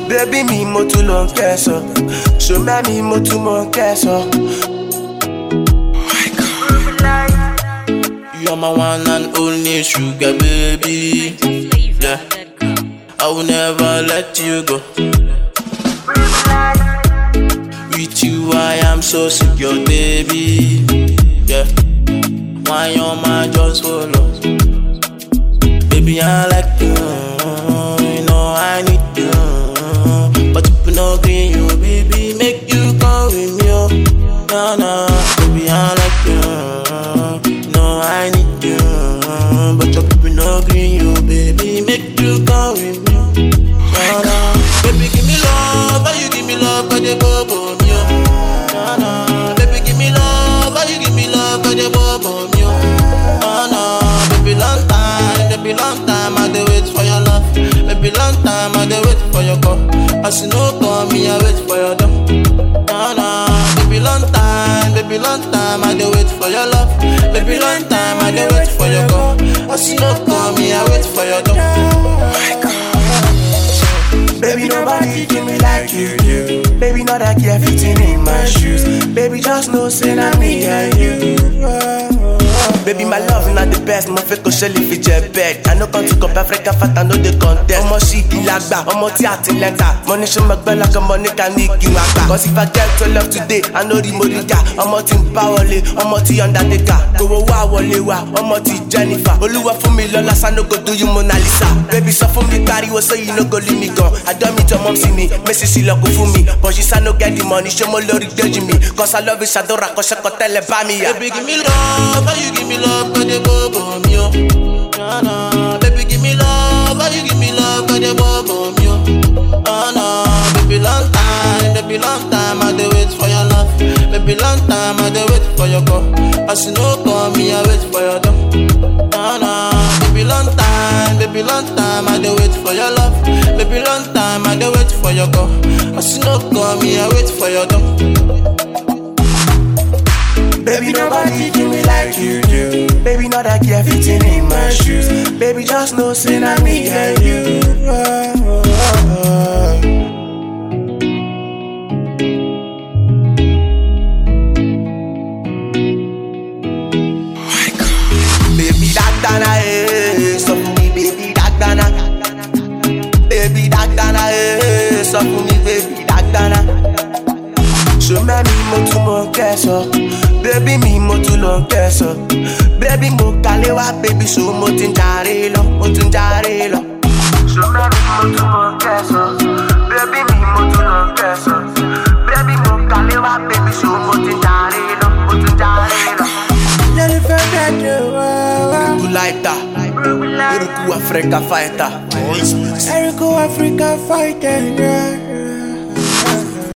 Baby mi mo tún lọ kẹsàn. Ṣọmẹ́ mi mo tún mọ kẹsàn. You are my one and only sugar baby. Yeah, I will never let you go. With you, I am so secure, baby. Yeah, why your mind just follow? Baby, I like you. You know I need you, but if you no green, you baby, make you come with me. Oh. No, no, baby, I like you. No, I need you, but your people no green, you baby, make you come with me. No, no, baby, give me love, why you give me love, but they bobo me. Oh. No, no, baby, give me love, why you give me love, but they bobo me. Oh. Oh, no, baby, long time, baby, long time, I dey wait for your love. Baby, long time, I dey wait for your call. As you no call me, I wait for your door. No, no, baby, long time, baby, long time, I dey wait for your love. Baby, long time, I dey wait for your call. As you no call me, I wait for your door. Baby, nobody do me like you do. Baby, not that care fitting in my shoes. Baby, just know say na me and you. Baby, my love not the best. Mo fẹ́ kó ṣẹlẹ̀ fi jẹ bed. I no come to compare Africa fat, I no dey contest. Ọmọ ṣì kì í lágbà, ọmọ tí a ti lẹ́ta. Mo ní ṣe mo gbẹ́ lọ́kàn, mo ní ká ní kí wọ́n gbà. Cause if I get to love today, I know the moriga. Ọmọ tí ń bá wọlé, ọmọ tí undertaker. Kòwò wá wọlé wa, ọmọ tí Jennifer. Olúwa fún mi lọ́la, sa no go do you Mona Lisa. Baby, sọ fún mi pariwo, so you no go leave me gan. Àjọ mi tọ́ mọ́ sí mi, Messi sí lọ́kùn fún mi. But she sa no get the money, ṣé mo lórí déjì mi? Cause I love you, ṣàdúrà, kọ́ṣẹ́kọ̀ tẹ́lẹ̀ bá mi yà. Baby, give me love, why you give me love, but they bobo me. Oh. No, no, baby, give me love, why you give me love, but they bobo me. Oh. Oh, no, baby, long time, baby, long time, I dey wait for your love. Baby, long time, I dey wait for your call. As you no call me, I wait for your door. No, no, baby, long time, baby, long time, I dey wait for your love. Baby, long time, I dey wait for your call. As you no call me, I wait for your door. Baby, nobody do me like you do. Baby, not that care fitting in my shoes. Baby, just know say na me and you. Baby, dagdana, eh, sọ fún mi, baby, dagdana. Baby, dagdana, eh, sọ fún mi, baby, dagdana. Ṣọmẹ́ mi mo tún mọ kẹsàn. Bébí mi mo tún lọ kẹsàn. Bébí mo kalẹ̀ wá bébí so mo ti ń jàre lọ, mo ti ń jàre lọ. Ṣọmẹ́ mi mo tún mọ kẹsàn. Bébí mi mo tún lọ kẹsàn. Bébí mo kalẹ̀ wá bébí so mo ti ń jàre lọ, mo ti ń jàre lọ. Lẹ́nu fẹ́ kẹ́jọ wá wá. Eruku lighter, eruku Africa fighter. Erico Africa fighter, yeah.